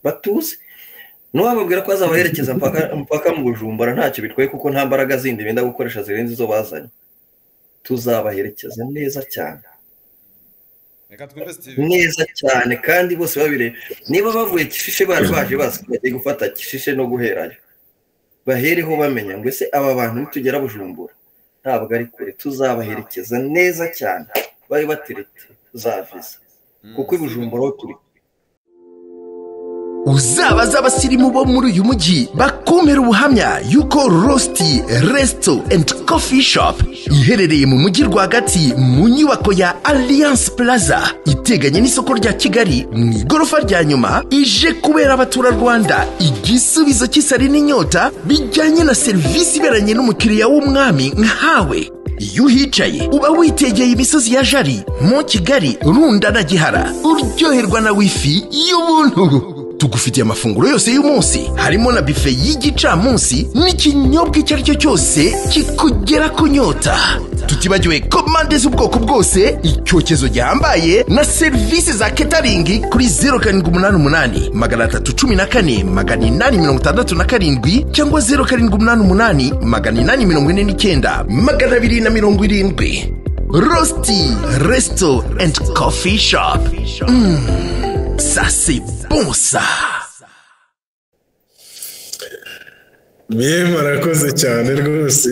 batuze ntiwababwira ko bazabaherekeza mpaka mu bujumbura ntacyo bitwaye kuko nta mbaraga zindi benda gukoresha zirenze izo bazanye tuzabaherekeza neza cyane neza cyane kandi bose babireba niba bavuye kishishe bari baje bazi ko bagiye gufata kishishe no guherayo bahereho bamenya ngo ese aba bantu nitugera bujumbura ntabwo ari kure tuzabaherekeza neza cyane bari baterete za viza kuko i bujumbura aho turi uzabaza abasirimu bo muri uyu mujyi bakumira ubuhamya yuko rositi resito endi kofi shopu iherereye mu mujyi rwagati mu nyubako ya aliyanse puraza iteganye n'isoko rya kigali mu igorofa rya nyuma ije kubera abaturarwanda igisubizo cy'isari n'inyota bijyanye na serivisi iberanye n'umukiriya w'umwami nkawe iyo uhicaye uba witegeye imisozi ya jari mu kigali runda na gihara uryoherwa na wifi y'ubuntu tugufitiye amafunguro yose y'umunsi harimo na bife y'igicamunsi n'ikinyobwa icyo ari cyo cyose kikugera kunyota tutibagiwe komande z'ubwoko bwose icyokezo gihambaye na serivisi za ketaringi kuri zeru karindwi umunani umunani magana atatu cumi na kane magana inani mirongo itandatu na karindwi cyangwa zeru karindwi umunani umunani magana inani mirongo ine n'icyenda magana abiri na mirongo irindwi rositi resito endi kofi shopu ça c'est bon ça mwe murakoze cyane rwose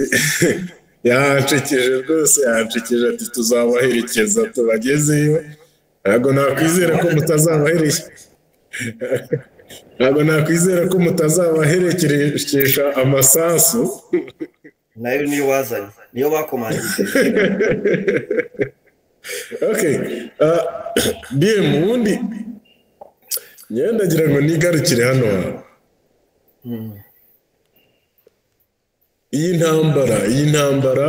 yancekeje rwose yancekeje ati tuzabaherekeza tubagezeyo ntabwo nakwizera ko mutazabahereje ntabwo nakwizera ko mutazabaherekesha amasasu nayo niyo bazanye niyo bakomangije ok bm ubundi ngewe ndagira ngo nigarukire hano iyi ntambara iyi ntambara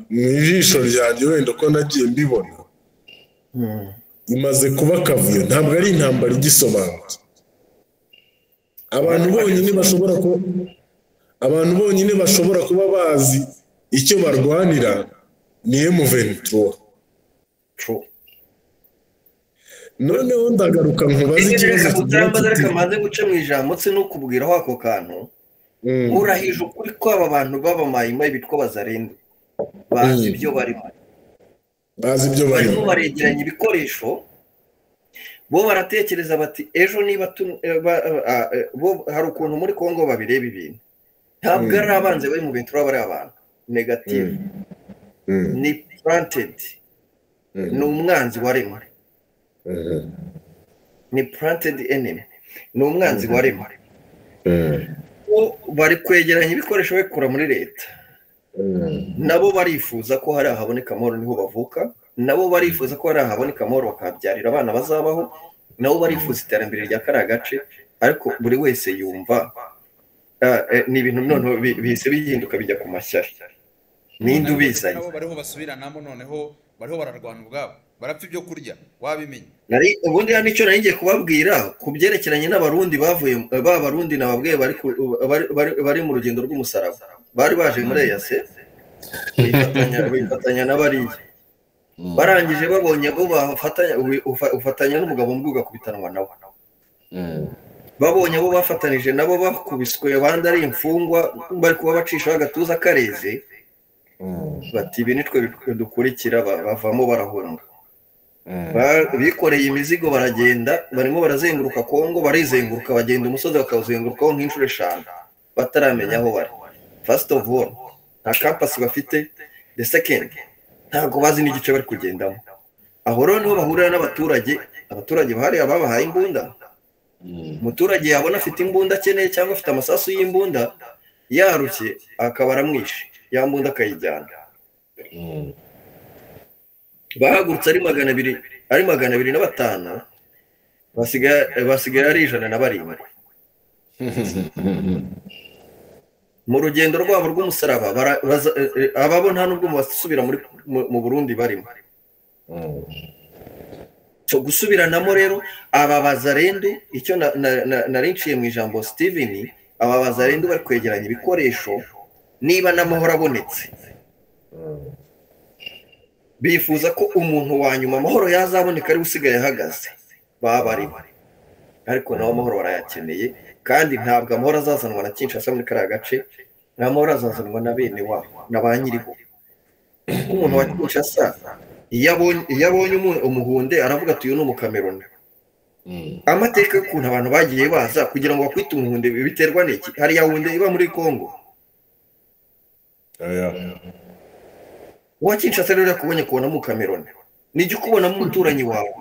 mu ijisho ryanjye wenda uko nagiye mbibona imaze kuba akavuyo ntabwo ari intambara igisobanutse abantu bonyine bashobora kuba abantu bonyine bashobora kuba bazi icyo barwanira ni emuventura noneho ndagaruka nkubaze ikibazo kigira kiti ariko amaze guca mu ijambo se nukubwiraho ako kantu urahije ukuri ko aba bantu b'abamayimayi bitwa bazarinde bazi ibyo barimo bazi ibyo barimo baregeranya ibikoresho bo baratekereza bati ejo niba hari ukuntu muri kongo babireba ibintu ntabwo ari abanze bari mu bintu baba ari abantu negative ni purantedi ni umwanzi wa rema ni purantedi enemi ni umwanzi wa rema bari kwegeranya ibikoresho babikura muri leta nabo barifuza ko hari ahaboneka amahoro niho bavuka nabo barifuza ko hari ahaboneka amahoro bakabyarira abana bazabaho nabo barifuza iterambere rya kariya gace ariko buri wese yumva ni ibintu noneho bihise bihinduka bijya ku mashyari ninde ubizanye bariho basubiranamo noneho bariho bararwana ubwabo barapfa ibyo kurya wabimenya ubundi hano icyo nari ngiye kubabwira ku byerekeranye n'abarundi bavuye ba barundi nababwiye bari mu rugendo rw'umusaraba bari baje muri eyase bifatanya n'abariya barangije babonye bo ufatanya n'umugabo mbwe ugakubitana nawe babonye abo bafatanije nabo bakubiswe abandi ari imfungwa bari kuba bacishaho agatuza kareze bati ibi nitwe dukurikira bavamo barahunga bikoreye imizigo baragenda barimo barazenguruka kongo barizenguruka bagenda umusozi bakawuzengurukaho nk'inshuro eshanu bataramenya aho bari fasiti ofu woro nta kampasi bafite de sekendi ntabwo bazi n'igice bari kugendamo aho rero niho bahurira n'abaturage abaturage bahari ababahaye imbunda umuturage yabona afite imbunda akeneye cyangwa afite amasasu y'imbunda yarushye akaba aramwishe ya mbunda akayijyana bahagurutse ari magana abiri ari magana abiri na batanu basigaye ari ijana na barindwi mu rugendo rwabo rw'umusaraba ababo nta n'ubwo basubira mu burundi barimo gusubiranamo rero aba bazarende icyo narinciye mu ijambo sitiveni aba bazarende bari kwegeranya ibikoresho niba n'amahoro abonetse bifuza ko umuntu wa nyuma amahoro yazaboneka ariwe usigaye ahagaze baba barimo ariko nabo amahoro barayakeneye kandi ntabwo amahoro azazanwa na kinshasa muri kariya gace nta mahoro azazanwa na bene wabo na ba nyiriho kuko umuntu wa kinshasa iyo abonye iyo abonye umu- umuhunde aravuga ati uyu ni umukameroni amateka y'ukuntu abantu bagiye baza kugira ngo bakwite umuhunde biterwa n'iki hariya hunde iba muri kongo aya uwa kinshasa rero yakubonye kubona umukameroni nijya ukubonamo umuturanyi wawe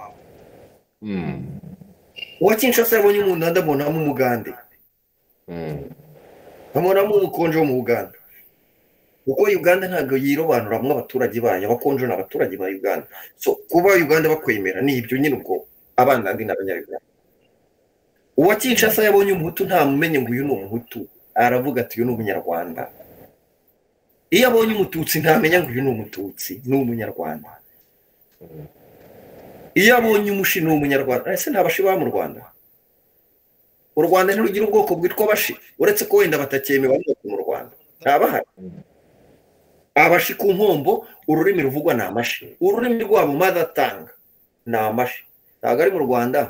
Mm. uwa kinshasa yabonye umuntu ndabonamo umugande Mm. nkabonamo umukonje wo mu uganda kuko uganda ntabwo yirobanura mu abaturage bayo abakonje ni abaturage ba uganda so kuba uganda bakwemera ni ibyo nyine ubwo abana ndi n'abanyarwanda uwa kinshasa yabonye umuhutu nta mumenye ngo uyu ni umuhutu aravuga ati uyu ni umunyarwanda iyo abonye umututsi ntamenya ngo uyu ni umututsi ni umunyarwanda iyo abonye umushi ni umunyarwanda ese nta bashi baba mu rwanda u rwanda ntirugira ubwoko bwitwa abashi uretse ko wenda batakemera n'uko mu rwanda ntabahari abashi ku nkombo ururimi ruvugwa ni amashi ururimi rwabo madatanga ni amashi ntabwo ari mu rwanda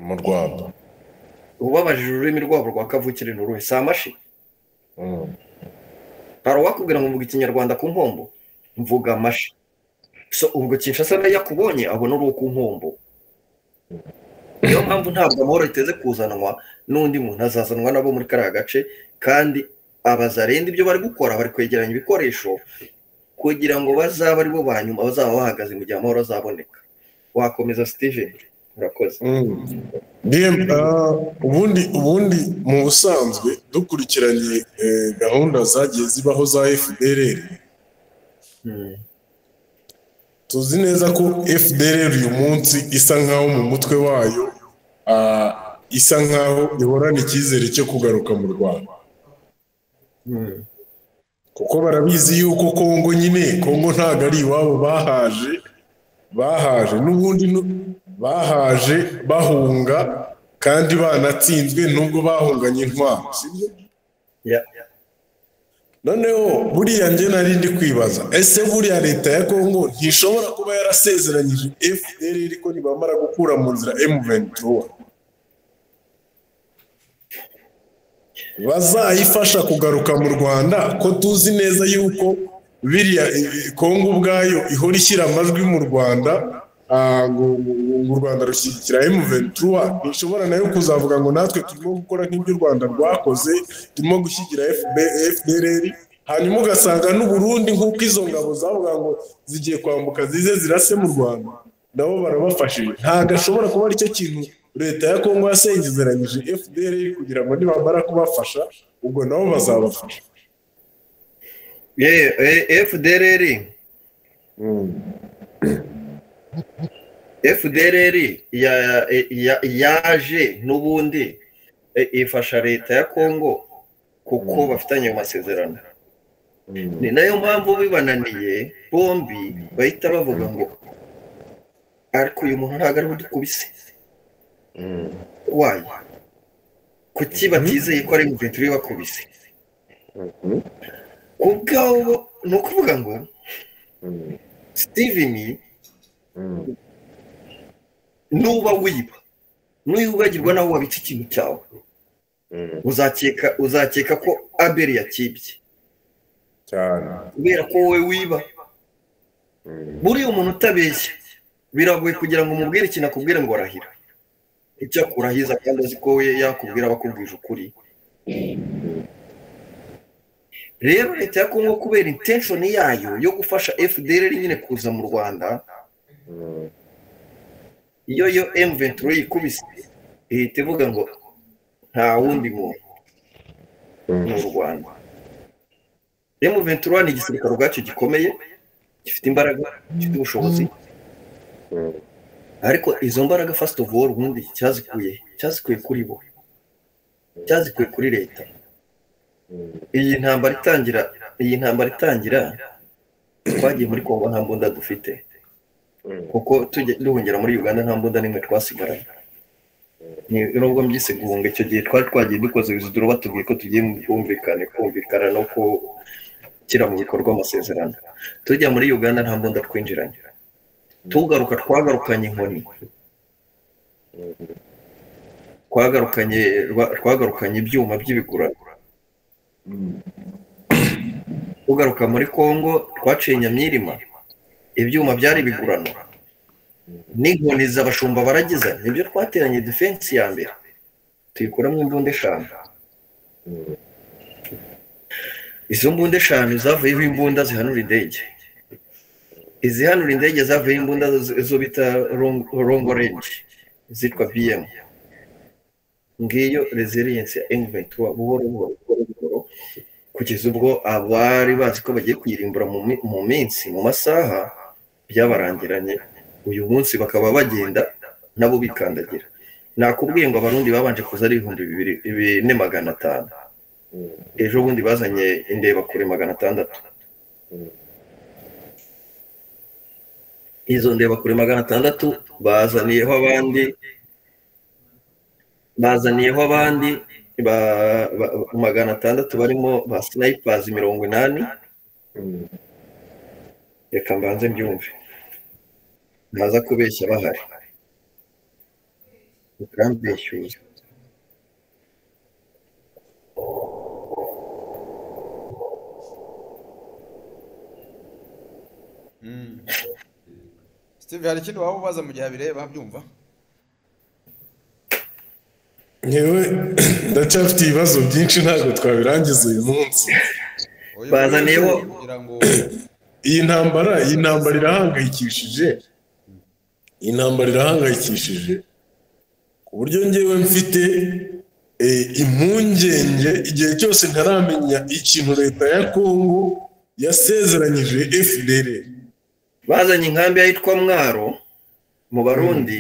mu rwanda ubabajije ururimi rwabo rwa kavukire ni uruhe si amashi Mm. hari uwakubwira ngo mvuga ikinyarwanda ku nkombo mvuga amashi so ubwo kinshasa nayo yakubonye abona uri uwo ku nkombo niyo mpamvu ntabwo amahoro yiteze kuzanwa n'undi muntu azazanwa nabo muri kariya gace kandi abazarinda ibyo bari gukora bari kwegeranya ibikoresho kugira ngo bazabe ari bo ba nyuma bazaba bahagaze mu gihe amahoro azaboneka wakomeza steven urakoze Bien, ah, ubundi ubundi mu busanzwe dukurikiranye eh, gahunda zagiye zibaho za FDLR Mm. tuzi neza ko FDLR uyu munsi isa nkaho mu mutwe wayo ah, isa nkaho ihorana icyizere cyo kugaruka mu Rwanda Mm. kuko barabizi yuko Kongo nyine Kongo ntabwo ari iwabo bahaje bahaje n'ubundi nu- bahaje bahunga kandi banatsinzwe nubwo bahunganye intwaro sibyo Yeah. noneho buriya njye nari ndi kwibaza ese buriya leta ya kongo ntishobora kuba yarasezeranyije fdr ko nibamara gukura mu nzira m23 bazayifasha kugaruka mu rwanda ko tuzi neza yuko biriya eh, kongo ubwayo ihora ishyira amajwi mu rwanda ah, ngo ngo- ngo u rwanda rushyigikira m23 ntishobora nayo kuzavuga ngo natwe turimo gukora nk'ibyo u rwanda rwakoze turimo gushyigikira FB- fdr hanyuma ugasanga n'uburundi nk'uko izo ngabo zavuga ngo zigiye kwambuka zize zirase mu rwanda nabo barabafashije ntabwo ashobora kuba aricyo kintu leta ya kongo yasengezeranyije fdr kugira ngo nibamara kubafasha ubwo nabo bazabafasha Yeah, eh, FDLR FDLR ya- ya- yaje n'ubundi eh, ifasha leta ya Kongo kuko bafitanye amasezerano ni nayo mpamvu bibananiye bombi bahita bavuga ngo ariko uyu muntu ntabwo ariwe dukubise wayo kuki batizeye ko ari muventuri bakubise kubwabo ni ukuvuga ngo steven nuba wiba nuyibagirwa naho wabitse ikintu cyawe uzakeka uzakeka ko abeli yakibye cyane kubera ko wowe wiba buriya umuntu utabeshya biragoye kugira ngo umubwire ikintu akubwire ngo arahira icyo akurahiza kandi azi ko we yakubwira aba akubwije ukuri rero leta ya kongo kubera intenshoni yayo yo gufasha fdr nyine kuza mu rwanda iyo yo m23 yikubise ihita ivuga ngo nta wundi muntu ni u rwanda m23 ni igisirikare ubwacyo gikomeye gifite imbaraga gifite ubushobozi ariko izo mbaraga first of all ubundi cyazikuye cyazikuye kuri bo cyazikuye kuri leta iyi ntambara itangira iyi ntambara itangira twagiye muri kongo nta mbunda dufite kuko tujya duhungira muri uganda nta mbunda n'imwe twasigaranye ni nubwo mbyise guhunga icyo gihe twari twagiye dukoze ibiziduro batubwiye ko tugiye mu bwumvikane kumvikana no gushyira mu bikorwa amasezerano tujya muri uganda nta mbunda twinjiranye tugaruka twagarukanye inkoni twagarukanye rwa- twagarukanye ibyuma by'ibigura tugaruka muri congo twaciye nyamyirima ibyuma byari bigurano n'inkoni z'abashumba baragiza nibyo twateranye defense ya mbere tuyikuramo imbunda eshanu izo mbunda eshanu zavuyeho imbunda zihanura indege izihanura indege zavuyeho imbunda zo- zo bita long- long range zitwa bm ngiyo resilience ya engvent buhoro buhoro buhoro buhoro kugeza ubwo abari bazi ko bagiye kuyirimbura mu mi- mu minsi mu masaha byabarangiranye uyu munsi bakaba bagenda nabo bikandagira nakubwiye ngo abarundi babanje kuza ari ibihumbi bibiri ibi- ne magana atanu ejo bundi bazanye indebakure magana atandatu izo ndebakure magana atandatu bazaniyeho abandi bazaniyeho abandi ba- ba- magana atandatu barimo ba sinayipazi mirongo inani reka mbanze mbyumve ntaza kubeshya bahari ukambeshyuza steve hari ikindi waba ubaza mu gihe abireba byumva ngewe ndacyafite ibibazo byinshi ntabwo twabirangiza uyu munsi Oya, Bazaniyeho- kugira ngo iyi ntambara iyi ntambara irahangayikishije iyi ntambara irahangayikishije ku buryo ngewe mfite eh, impungenge igihe cyose ntaramenya ikintu leta ya kongo yasezeranyije fdr bazanye inkambi yitwa mwaro mu barundi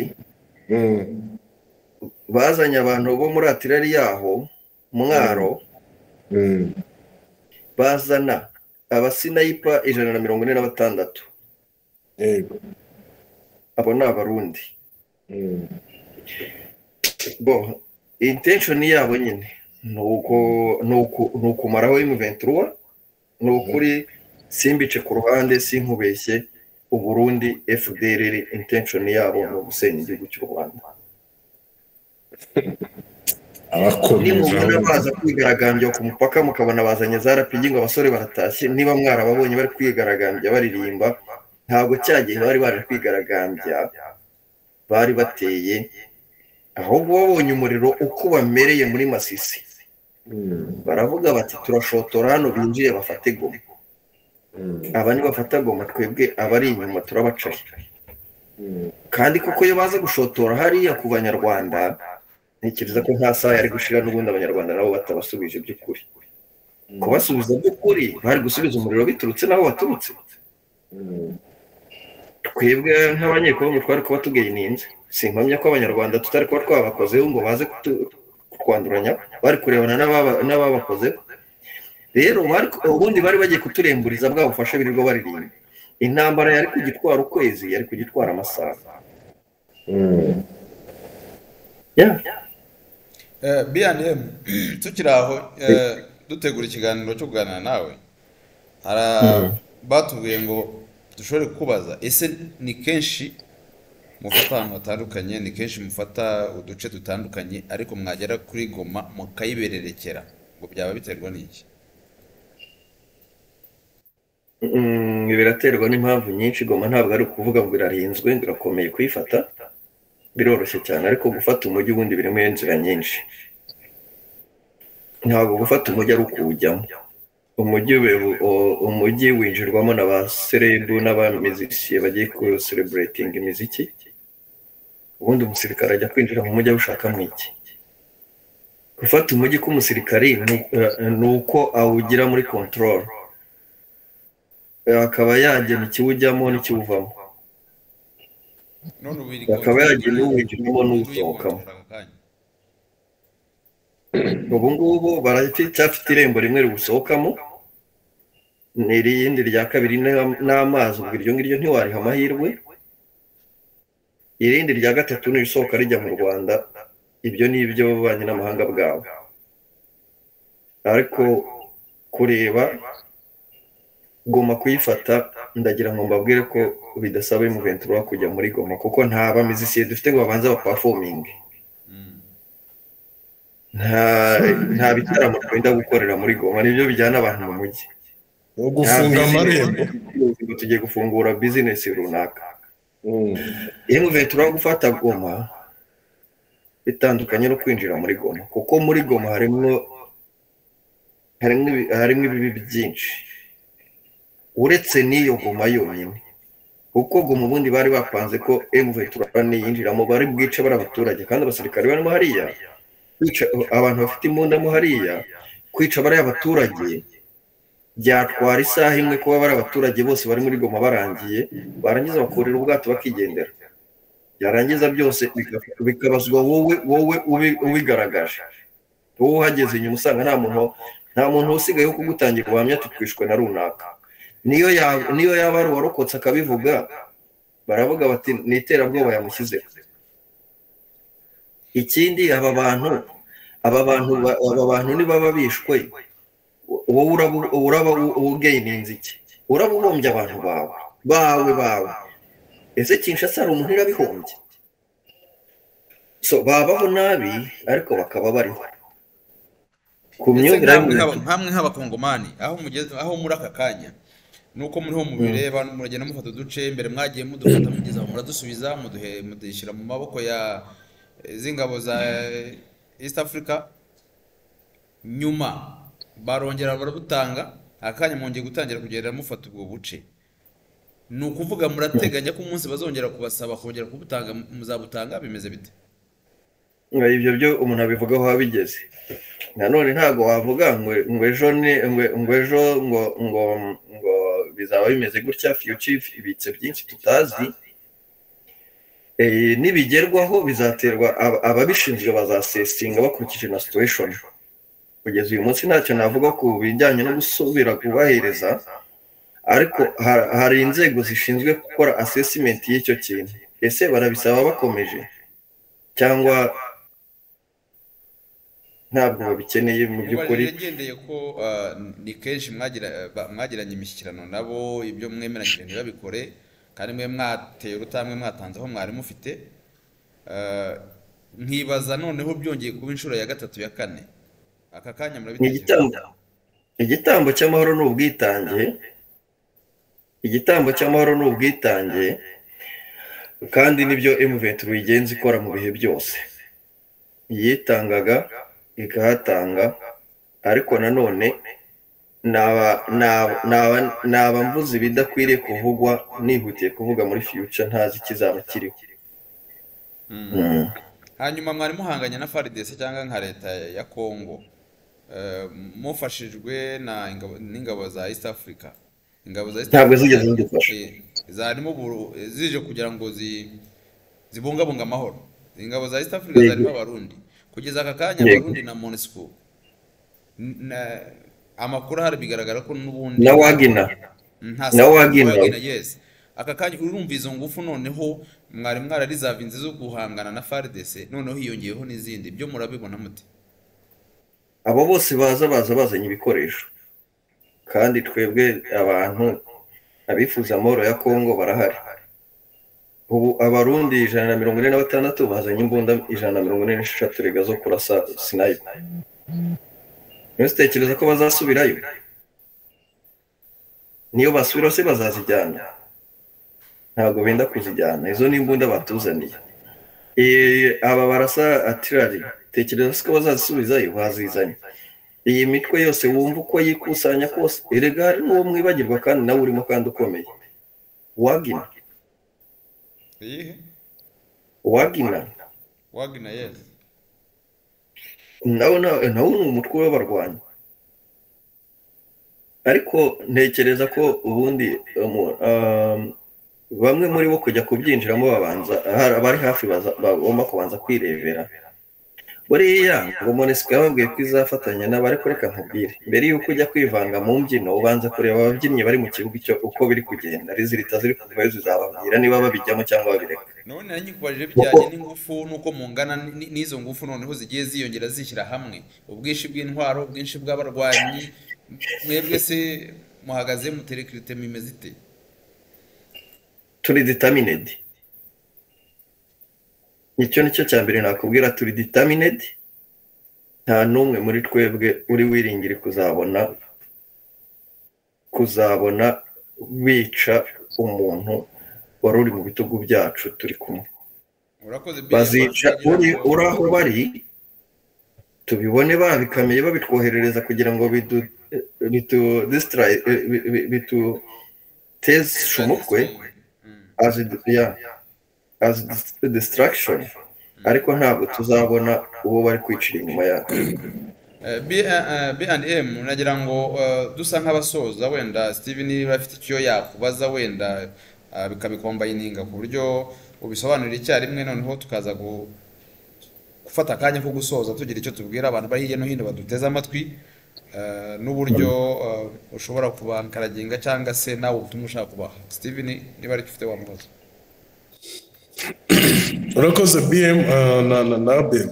bazanye abantu bo muri atirari yaho mwaro bazana abasinayipa ijana na mirongo ine na batandatu yego abo ni abarundi bo intenshoni yabo nyine ni uko- ni uku- ni ukumaraho imuventura ni ukuri simbice ku ruhande sinkubeshye uburundi fdr intenshoni yabo ni ugusenya igihugu cy'u rwanda nimubona abakomeza baza kwigaragambya ku mupaka mukabona bazanye za rapigi ngo abasore baratashye niba mwarababonye bari kwigaragambya baririmba ntabwo cya gihe bari baje kwigaragambya bari bateye ahubwo babonye umuriro uko bamereye muri masisi baravuga bati turashotora hano binjiye bafate goma aba nibafata goma twebwe abari inyuma turabacaye kandi koko iyo baza gushotora hariya ku banyarwanda ntekereza ko nta saha yari gushira n'ubundi abanyarwanda nabo batabasubije by'ukuri kubasubiza by'ukuri bari gusubiza umuriro biturutse n'aho baturutse twebwe nk'abanyekongo twari kuba tugeyininze simpamya ko abanyarwanda tutari kuba twabakozeho ngo baze kutu- kutwanduranya bari kurebana n'ababa- n'ababakozeho rero bari- ubundi bari bagiye kuturemburiza bwa bufasha birirwa baririmba intambara yari kugitwara ukwezi yari kugitwara amasaha Yeah. Eh, B&M tukiri aho eh, dutegura ikiganiro cyo kuganira nawe hara- batubwiye ngo dushobore kukubaza ese ni kenshi mufata ahantu hatandukanye ni kenshi mufata uduce dutandukanye ariko mwagera kuri goma mukayibererekera ngo byaba biterwa n'iki Mm, biraterwa n'impamvu nyinshi goma ntabwo ari ukuvuga ngo irarinzwe ngo irakomeye kuyifata biroroshye cyane ariko gufata umujyi ubundi birimo inzira nyinshi ntabwo gufata umujyi ari ukuwujyamo umujyi we- o- umujyi winjirwamo na ba serebu n'abamizisiye bagiye kusereburetinga imiziki ubundi umusirikare ajya kwinjira mu mujyi awushakamo iki gufata umujyi k'umusirikari ni- eh, ni uko awugira muri kontororo akaba yagena ikiwujyamo n'ikiwuvamo none ubu iri Bakaba konti- yagiye n'uwinjiramo n'uwusohokamo. uyikontorora ako kanya. ubu ngubu baracyafite irembo rimwe riwusohokamo ni irindi rya kabiri ni- n'amazi ubwo iryo ngiryo ntiwariha amahirwe irindi rya gatatu ni irisohoka rijya mu rwanda ibyo ni iby'ububanyi n'amahanga bwawe ariko kureba goma kuyifata ndagira ngo mbabwire ko bidasaba imuventura kujya muri goma kuko nta bamizisiye dufite ngo babanze bapafominge nta bitaramo twenda gukorera muri goma nibyo bijyana abantu mu mujyi wo gufunga amarembo ngo tugiye gufungura bizinesi runaka iyo muventura wo gufata goma bitandukanye no kwinjira muri goma kuko muri goma harimo harimo ibi- harimo ibibi byinshi uretse n'iyo goma yonyine kuko goma ubundi bari bapanze ko emuventura niyinjiramo bari bwice bari abaturage kandi abasirikare barimo hariya kwica abantu bafite imbunda mo hariya kwica bariya abaturage byatwara isaha imwe kuba bari abaturage bose bari muri goma barangiye barangiza bakurira ubwato bakigendera byarangiza byose bika- bikabazwa wowe wowe ubi- ubigaragaje wowe uhageze inyuma usanga nta muntu nta muntu usigaye wo kugutangira ubuhamya tukwishwe na runaka niyo yaba niyo yaba ari uwarokotse akabivuga baravuga bati ni iterabwoba yamushyizeho ikindi aba bantu aba bantu ba- aba bantu nibaba bishwe wowe uraba uraba ugeyininze iki uraba uhombye abantu bawe bawe bawe ese kinshasa hari umuntu irabihombye so babaho nabi ariko bakaba bariho ku ndetse myumvire nkamwe y'umuntu nk'aba- nkamwe nk'abakongomani aho mugeze aho muri aka kanya nuko muriho mubireba muragenda mufata uduce imbere mwagiye mudufata mugeze aho muradusubiza muduhe mudushyira mu maboko ya eh, z'ingabo za eh, east africa nyuma barongera barabutanga akanya mwongeye gutangira kugenda mufata ubwo buce ni ukuvuga murateganya ko umunsi bazongera kubasaba kongera kubutanga muzabutanga bimeze bite ibyo byo umuntu abivugaho aho abigeze nanone ntabwo wavuga ngo ngo ejo ni ngo ngo ejo ngo ngo ngo bizaba bimeze gutya fiyuci ibitse byinshi tutazi Eh, nibigerwaho bizaterwa ab- ababishinzwe bazasesinga bakurikije na situation kugeza uyu munsi ntacyo navuga ku bijyanye no gusubira kubahiriza ariko ha- hari inzego zishinzwe gukora assessment y'icyo kintu ese barabisaba bakomeje cyangwa ntabwo babikeneye mu by'ukuri Rero ngendeye ko ah, ni kenshi mwagira- ba- mwagiranye imishyikirano nabo ibyo mwemeranyije ntibabikore kandi mwe mwateye urutamwe mwatanze aho mwari mufite Ah, nkibaza noneho byongeye kuba inshuro ya gatatu ya kane aka kanya ni murabitekerezaho igitambo igitambo cy'amahoro ni ubwitange igitambo cy'amahoro ni ubwitange kandi nibyo emuventura uyigenza ikora mu bihe byose yitangaga ikahatanga ariko nanone naba naba- naba- naba mvuze ibidakwiriye kuvugwa nihutiye kuvuga muri fiyuca ntazi ikizaba kiriho Mm. hanyuma mwari muhanganye na FARDC cyangwa nka leta ya Kongo Eh, mufashijwe na ingabo- n'ingabo za East Africa ingabo za East Ntabwo Africa zigeze zidufasha. eh, zarimo buru- eh, zije kugira ngo zi- zibungabunge amahoro ingabo za East Africa Yego. zarimo abarundi kugeza aka kanya Yego. abarundi na MONUSCO N- na- amakuru ahari bigaragara ko n'ubundi na wagina nta Na sababu wagina. wagina yes aka kanya urumva izo ngufu noneho mwari mwararizavinze zo guhangana na FARDC noneho hiyongeyeho n'izindi byo murabibona mute abo bose baza baza bazanye ibikoresho kandi twebwe abantu abifuza amahoro ya kongo barahari ubu abarundi ijana na mirongo ine na batandatu bazanye imbunda ijana na mirongo ine n'esheshatu rega zo kurasa sinayipa niyo zitekereza ko bazasubirayo niyo basubira se bazazijyana ntabwo benda kuzijyana izo ni imbunda batuzaniye Eh, aba barasa atirari tekereza se ko bazazisubizayo bazizanye iyi mitwe yose wumva uko yikusanya kose erega hari n'uwo mwibagirwa kandi nawe urimo kandi ukomeye wagina iyihe wagina wagina yes nawe na- nawe ni umutwe w'abarwanyi ariko ntekereza ko ubundi umu- um, bamwe muri bo kujya kubyinjiramo babanza hari abari hafi baza- bagomba kubanza kwirebera buriya ngo monesiko yababwiye ko izafatanya nabo ariko reka nkubwire mbere y'uko ujya kwivanga mu mbyino ubanza kureba ababyinnyi bari mu kibuga icyo uko biri kugenda rizirita ziri kuvayo zizababwira niba babijyamo cyangwa babireka none nanyikubajije bijyanye n'ingufu n'uko mungana n- n'izo ngufu noneho zigiye ziyongera zishyira hamwe ubwinshi bw'intwaro ubwinshi bw'abarwanyi mwebwe se muhagaze muterekirite mimeze ite turi ditaminedi icyo ni cyo cya mbere nakubwira turi ditaminedi nta n'umwe muri twebwe uri wiringire kuzabona kuzabona bica umuntu wari uri mu bitugu byacu turi kumwe urakoze Bill, bazica kugira uri ngo- uri aho bari tubibone babikamiye babitwoherereza kugira ngo bidu bitu disitra- eh, bi- bi- bituteshe umutwe Mm. as a- yeah, as a distraction ariko ntabwo tuzabona uwo bari kwicira inyuma yacu Eh, B- eh, eh, B&M nagira ngo eh, dusa nk'abasoza wenda Steven niba afite icyo yakubaza wenda eh, bikabikombayininga ku buryo ubisobanurira icyarimwe noneho tukaza gu- gufata akanya ko gusoza tugira icyo tubwira abantu bari hirya no hino baduteze amatwi eh, n'uburyo eh, ushobora kubakaraginga cyangwa se nawe ubutumwa ushaka kubaha Steven niba ari icyo ufite wamubaza urakoze bm ah, na na na bm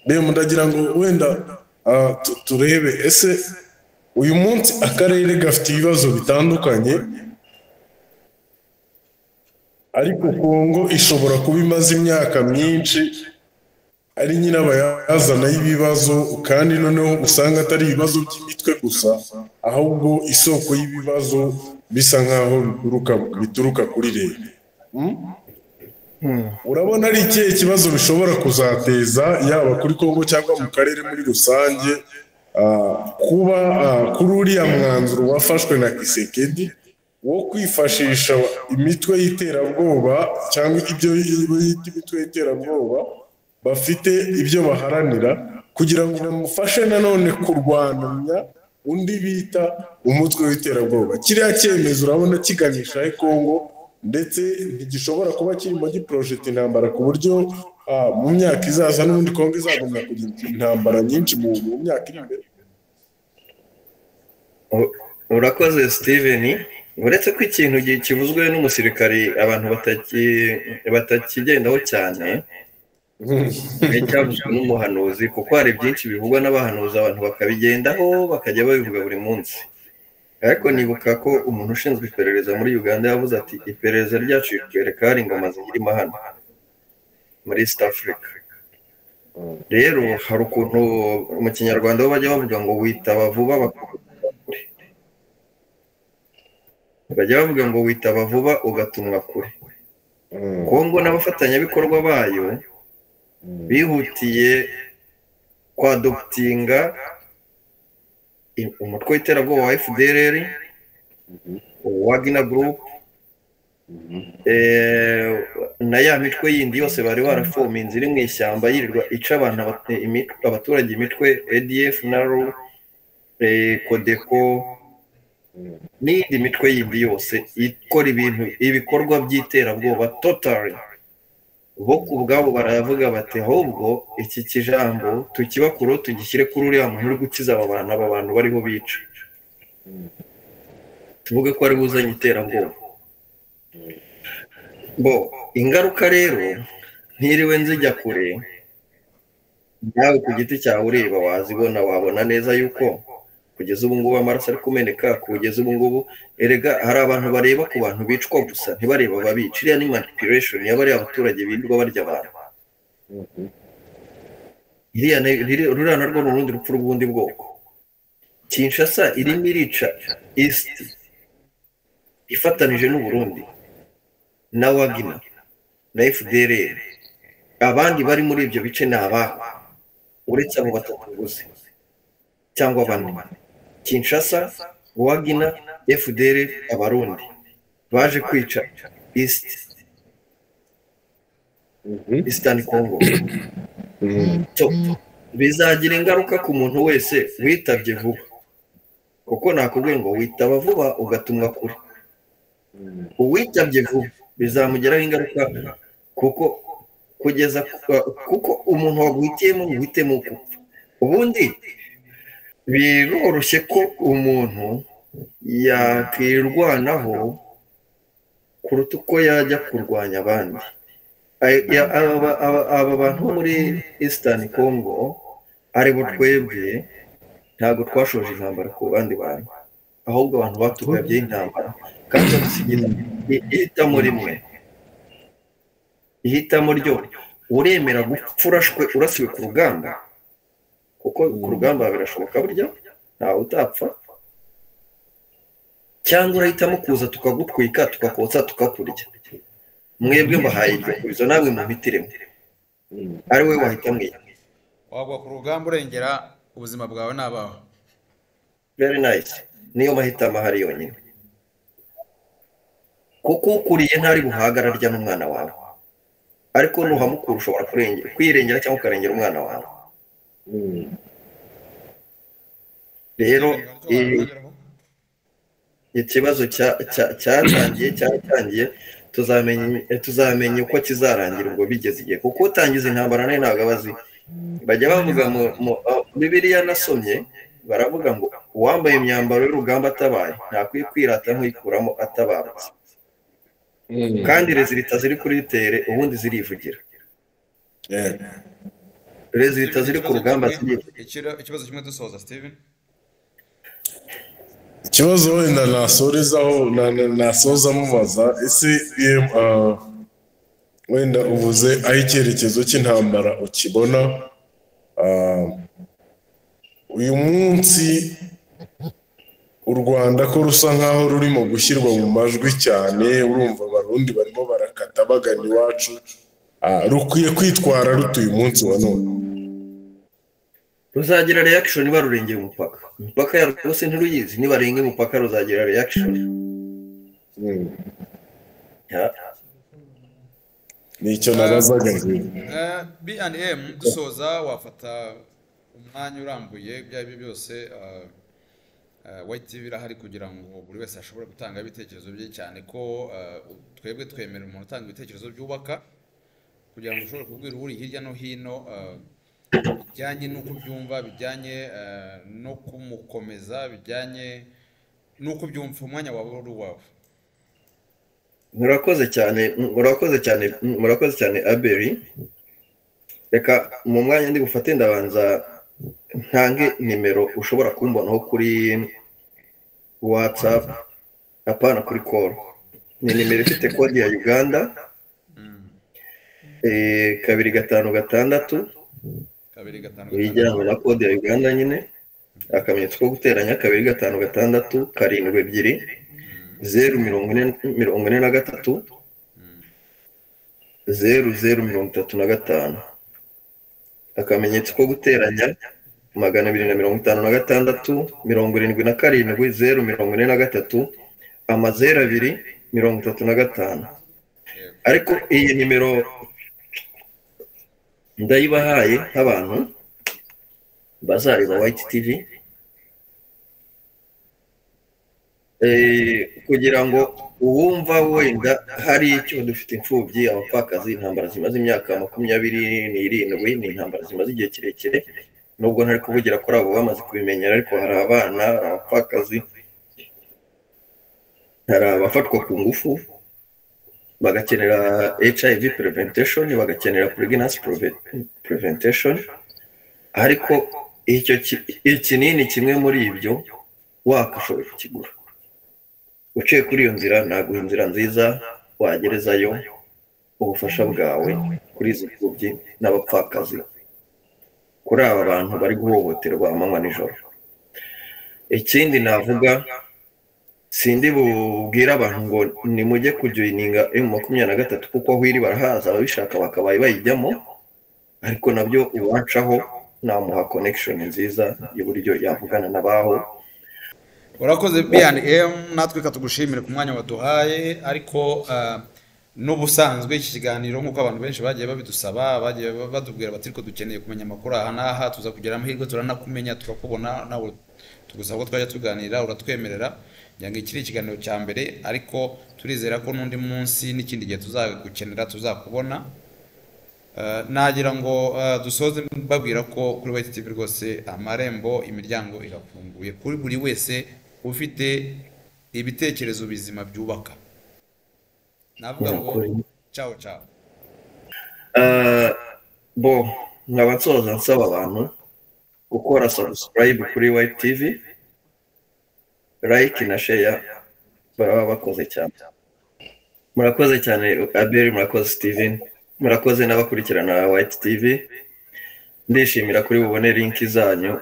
bm ndagira ngo wenda ah, tu- turebe ese uyu munsi akarere gafite ibibazo bitandukanye ariko kongo ishobora kuba imaze imyaka myinshi ari nyirabayazana y'ibibazo kandi noneho usanga atari ibibazo by'imitwe gusa ahubwo isoko y'ibibazo bisa nk'aho bituruka bituruka kuri leta urabona ari ikihe kibazo bishobora kuzateza yaba kuri kongo cyangwa mu karere muri rusange ah, kuba ah, kuri uriya mwanzuro wafashwe na kisekedi wo kwifashisha imitwe y'iterabwoba cyangwa ibyo bita imitwe y'iterabwoba bafite ibyo baharanira kugira ngo bamufashe nanone kurwanya undi bita umutwe w'iterabwoba kiriya cyemezo urabona kiganisha he kongo ndetse ntigishobora kuba kirimo giporojeta intambara ku buryo ah, mu myaka izaza n'ubundi kongo izagomba kugira intambara nyinshi mu mu myaka iri imbere U- urakoze steven uretse ko ikintu gi- kivuzwe n'umusirikari abantu bataki- batakigendaho cyane ni icyavuzwe n'umuhanuzi kuko hari byinshi bivugwa n'abahanuzi abantu bakabigendaho bakajya babivuga buri munsi ariko nibuka ko umuntu ushinzwe iperereza muri uganda yavuze ati iperereza ryacu ritwereka hari ingoma zikirimo hano muri east africa rero hari ukuntu mu kinyarwanda bo bajya bavuga ngo witaba vuba bakakugera kure bajya bavuga ngo witaba vuba ugatumwa kure kongo n'abafatanyabikorwa bayo bihutiye kwadoputinga i- umutwe w'iterabwoba wa fdrr wagner group eh, na ya mitwe yindi yose bari barafominze iri mu ishyamba yirirwa ica abantu abate- imitwe- abaturage imitwe adf na ru eh, codeco n'iyindi mitwe yindi yose ikora ibintu ibikorwa by'iterabwoba totally bo ku bwabo baravuga bati ahubwo iki kijambo tukibakuru tugishyire kuri uriya muntu uri gukiza aba bantu aba bantu bariho bica tuvuge ko ari buzanye iterabwoba bo ingaruka rero ntiriwe nzijya kure nawe ku giti cyawe ureba wazibona wabona neza yuko kugeza ubu ngubu amaraso ari kumeneka kugeza ubu ngubu erega hari abantu bareba ku bantu bicwa gusa ntibareba ababica iriya ni manipulation ya bariya baturage birirwa barya abantu iriya ni- riri- ruriya narwo ni urundi rupfu rw'ubundi bwoko kinshasa irimo irica east ifatanije n'uburundi na wagina na fdr abandi bari muri ibyo bice ni ababo uretse abo batatu gusa cyangwa bane kinshasa wagina fdr abarundi baje kwica east eastern congo so, bizagira ingaruka ku muntu wese witabye vuba kuko nakubwiye ngo witaba vuba ugatumwa kure uwitabye vuba bizamugiraho ingaruka kuko kugeza ku- kuko umuntu waguhitiyemo uhitemo gupfa ubundi biroroshye ko umuntu yakirwanaho kuruta uko yajya kurwanya abandi Ay- ya- aba- aba- aba bantu bo muri eastern congo ari bo twebwe ntabwo twashoje intambara ku bandi bantu ahubwo abantu batugabyeho intambara kandi badusigira i- ihitamo rimwe ihitamo ryo uremera gupfa urashwe urasiwe ku rugamba kuko ku rugamba birashoboka burya ntawe utapfa cyangwa urahitamo kuza tukagutwika tukakotsa tukakurya mwebwe mbahaye ibyo kubizo namwe mubitiremo ari we wahita mwiga wagwa ku rugamba urengera ubuzima bwawe n'abawe very nice niyo mahitamo ahari yonyine kuko ukuriye ntari buhaga ararya n'umwana wawe ariko nuhamukura ushobora kurenge- kwirengera cyangwa ukarengera umwana wawe rero ibi ikibazo cya- cya- cyatangiye cyatangiye tuzamenya eh, tuzamenya uko kizarangira ubwo bigeze igihe kuko utangiza intambara nayo ntabwo aba azi bajya bavuga mu mu- ah, bibiliya nasomye baravuga ngo uwambaye imyambaro y'urugamba atabaye ntakwiye kwirata nk'uyikuramo atabarutse kandi rezilita ziri kuri tere ubundi zirivugira rezilita ziri ku rugamba zirivugira Ikiro- ikibazo kimwe dusoza steven ikibazo wenda nasorezaho na- na- nasoza mubaza ese iyo, ah, wenda uvuze aho icyerekezo cy'intambara ukibona ah, uyu munsi u rwanda ko rusa nkaho rurimo gushyirwa mu majwi cyane urumva abarundi barimo barakata bagana iwacu ah, rukwiye kwitwara rutuye umunsi wa none ruzagira reaction barurengeye umupaka imipaka yarwo rwose ntiruyizi nibarenga umupaka ruzagira reaction Mm. Ya. nicyo nabazaga njyewe. Eh, B&M dusoza wafata umwanya urambuye ibyo ari byo byose eh, eh, White TV irahari kugira ngo buri wese ashobore gutanga ibitekerezo bye cyane ko eh, twebwe twemera umuntu utanga ibitekerezo byubaka kugira ngo ushobore kubwira uri hirya no hino eh, bijyanye n'uko byumva bijyanye eh, no kumukomeza bijyanye n'uko byumva umwanya wawe uri uwawe murakoze cyane murakoze cyane murakoze cyane aberi reka mu mwanya ndi bufate ndabanza ntange nimero ushobora kumbonaho kuri whatsapp apana kuri call ni nimero ifite kode ya uganda eh, kabiri gatanu gatandatu kabiri gatanu bijyanye na kode ya uganda nyine akamenyetso ko guteranya kabiri gatanu gatandatu karindwi ebyiri zeru mirongo ine mirongo ine na gatatu zeru zeru mirongo itatu na gatanu akamenyetso ko guteranya magana abiri na mirongo itanu na gatandatu mirongo irindwi na karindwi zeru mirongo ine na gatatu amazeru abiri mirongo itatu na gatanu ariko iyi nimero ndayibahaye nk'abantu bazareba wayiti tivi Eh, kugira ngo uwumva wenda hari icyo dufite imfubyi abapfakazi intambara zimaze imyaka makumyabiri n'irindwi ni intambara zimaze igihe kirekire nubwo ntari kuvugira kuri abo bamaze kubimenyera ariko hari abana hari abapfakazi hari abafatwa ku ngufu bagakenera hiv preventation bagakenera pregnancy preve- preventation ariko icyo ki- ikinini kimwe muri ibyo wakashoboye kukigura uciye kuri iyo nzira naguha inzira nziza wagerezayo ubufasha bwawe kuri izi mfubyi n'abapfakazi kuri aba bantu bari guhohoterwa amanywa nijoro ikindi navuga sindi bubwire abantu ngo nimujye kujoyininga emu makumyabiri na gatatu kuko aho iri barahaza ababishaka bakabaye bayijyamo ariko nabyo iwacaho namuha konekishoni nziza y'uburyo yavugana n'abaho urakoze bnm natwe katugushimire ku mwanya waduhaye ariko ah, n'ubusanzwe iki kiganiro nk'uko abantu benshi bagiye babidusaba bagiye batubwira bati ariko dukeneye kumenya amakuru aha n'aha tuza kugira amahirwe turanakumenya tukakubona nawe tugusaba ko twajya tuganira uratwemerera kugira ngo iki ni ikiganiro cya mbere ariko turizera ko n'undi munsi n'ikindi gihe tuzagukenera tuzakubona Ah, nagira ngo ah, dusoze mbabwira ko kuri White TV rwose amarembo imiryango irafunguye kuri buri wese ufite ibitekerezo bizima byubaka navuga ngo ciao ciao Eh, bo nkaba nsoza nsaba abantu gukora subscribe kuri white tv like na share baba bakoze cyane murakoze cyane abel murakoze steven murakoze n'abakurikirana white tv ndishimira kuri bubone linki zanyu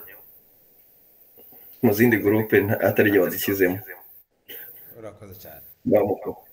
mu zindi gurupe atari igihe wazishyizemo urakoze cyane bamukuru